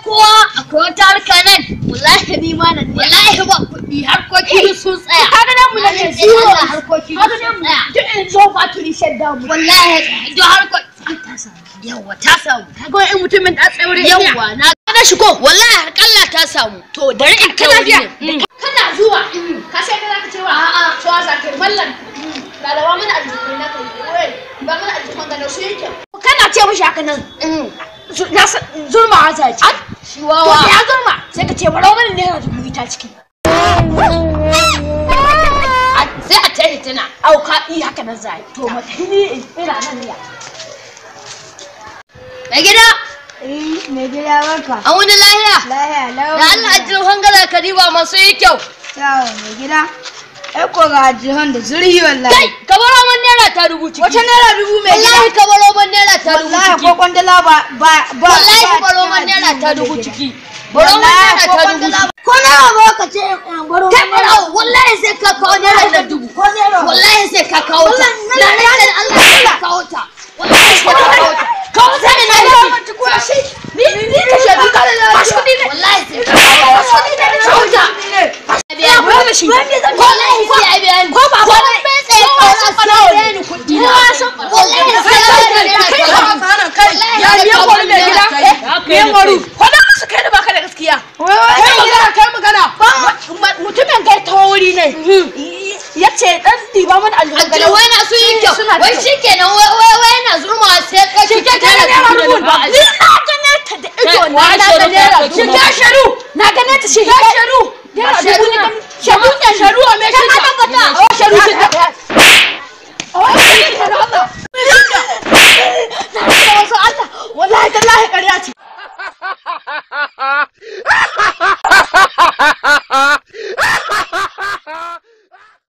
kowa akwai wata harka nan wallahi ni ma nan wallahi ba kuɗi harkoki sun tsaya kaga nan mu nan ne zero zero harkoki kaga sun nan mu tsaya duk in zo factory shadda mu wallahi duk harkoki ta samu yawa ta samu kaga in mutumin da tsaure yawa na na shigo wallahi harkalla ta samu to bari in kai wuri ne kana zuwa ka sai da zaka cewa a'a so za ka mallan lalawa mana aljihu na kai wai ba mana aljihu ga su yake kana ce mishi haka nan na zurma haza ce shi to wawa ya zurma sai ka ce baro mana ne dubu ita ciki sai a tare tana au ka yi haka nan zai to mutane ina nan ne mai gida Eh, mai gida barka. an wani lahiya Lahiya, lau. da Allah ajin hangala ka riba masu yi kyau Ciao, mai gida. Ai ko ga jihon da zurhi kai wallahi. ka baro man naira ta dubu ciki Wata naira dubu mai gida. wallahi ka baro man naira ta dubu Wallahi ciki ko kwandala ba ba ba. wallahi ba baro cikin man naira addini ta mai dubu gida. ciki baro man Wallahi naira ko ta dubu kwandala ciki ba. Ko nawa ba ka ce in baro. kai baro wallahi sai ka kawo naira ta dubu Ko zero. wallahi sai ka kawo ta Wallahi, na rantsa da Allah sai ka kawo ta wallahi sai ka kawo ta kawo ta ne na yi ni ni ka shaidu ka da Bashi kuɗi ne. wallahi sai ka kawo ta Kuɗi ne, kawo ta ya ba da shi wallahi sai ya biya ni ko ba ba Wani bai tsaye kawo ta sai ya biya ni kuɗi na wallahi sai ya biya ni kai kuɗi na kai ya biya kwari mai gida biyan waru kwada musu kai da baka da gaskiya Wai wai. kai magana kai magana mutumin kai ta wuri ne ya ce dan diba mana aljuhu Ajiyar wai na su yi kyau Suna da wai kyau. shi kenan wai wai wai na zurma sai ka shi Shike ta naira dubu ni na gane ta da ido na na ga naira dubu Shike sharu na gane ta shi sharu naira dubu ni sharu ne sharu a me shi ta tabbata oh sharu shi ta oh shi ta Allah na ga wasu Allah wallahi tallahi ƙarya ce